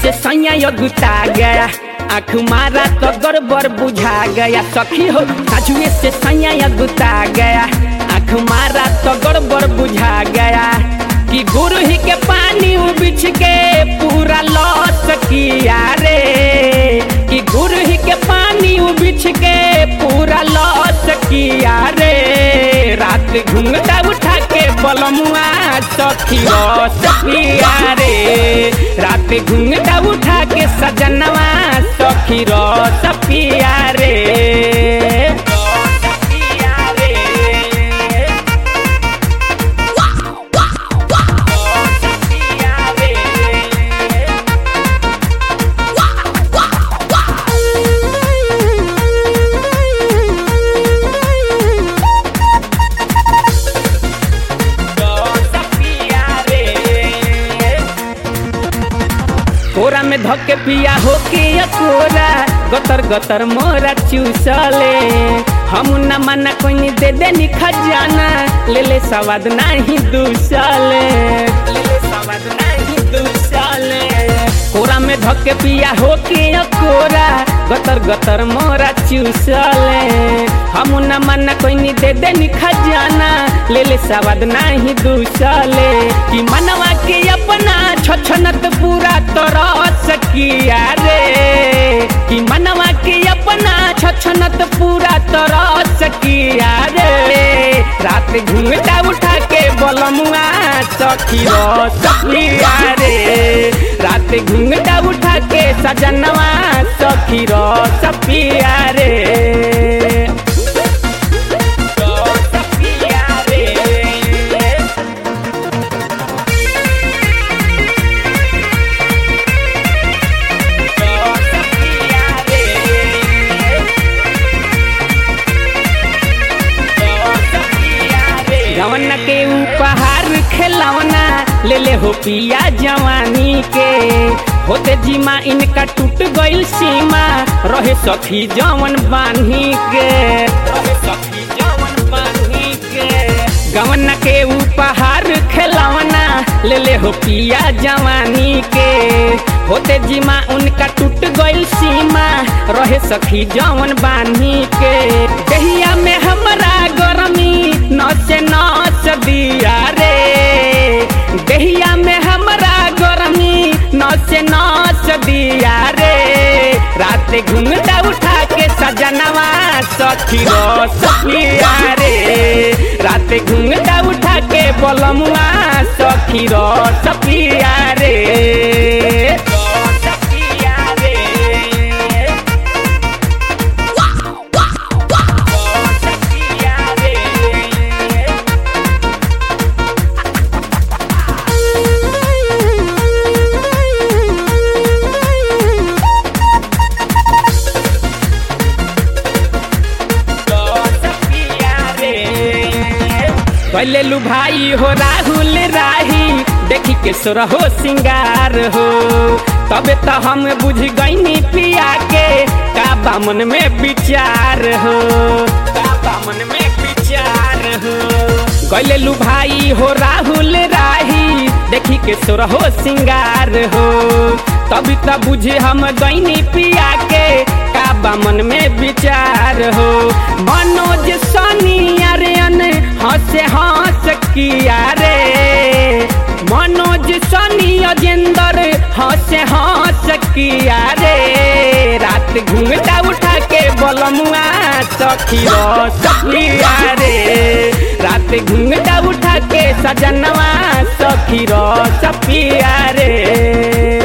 से सैया अगुता गया आँख मारा तो गड़बड़ बुझा गया सखी हो साजुए से सैया अगुता गया आँख मारा तो गड़बड़ बुझा गया कि गुरु ही के पानी उबिछ के पूरा लॉस किया रे कि गुरु ही के पानी उबिछ के पूरा लॉस किया रे रात घूंघटा उठा के बलमुआ सखी रस पिया रे रात घूंघटा उठा के सजनवा सखी रस पिया रे रस पिया रे कोरा में धके पिया होके या कोरा गतर गतर मोरा चूसले हम न मना कोई दे दे नी खजाना ले ले सवाद नहीं दूसले ले ले सवाद नहीं दूसले कोरा में धके पिया होके या कोरा गतर गतर मोरा चूसले हम न मना कोई दे दे नी खजाना ले ले सवाद नहीं दूसले कि मनवा के अपना छछनत पूरा तरस किया रे कि मनवा के अपना छछनत पूरा तरस किया रे रात घूंघटा उठा के बलमुआ सखी रस पिया रे रात घूंघटा उठा के सजनवा सखी रस पिया रे रस पिया रे जवना के उपहार खिलौना ले ले हो पिया जवानी के होते जीमा इनका टूट गइल सीमा रहे सखी जवन बानी के रहे सखी जवन बानी के गवना के उपहार खिलौना ले ले हो पिया जवानी के होते जीमा उनका टूट गइल सीमा रहे सखी जवन बानी के दहिया में हमरा गरमी नस नस दिया रे दहिया में हमरा गरमी नस नस दिया रे रात घूमता उठा के सजनवा सखी रस पिया रे रात घूमता उठा के बलमुआ सखी रस पिया रे रस पिया रे रस पिया रे पहले लू भाई हो राहुल राही देखी के सोरा हो सिंगार हो तबे तो हम बुझ गईनी पिया के का बामन में विचार हो का बामन में विचार हो गैले लू भाई हो राहुल राही देखी के सोरा हो सिंगार हो तभी तो बुझे हम गईनी पिया के का बामन में विचार हो मनोज सनी अरियन हंसे हंस किया रे मनोज सनी अजेंदर हंसे हंस किया रे रात घूमता उठा के बलमुआ सखी रस पिया रे रात घूमता उठा के सजनवा सखी रस पिया रे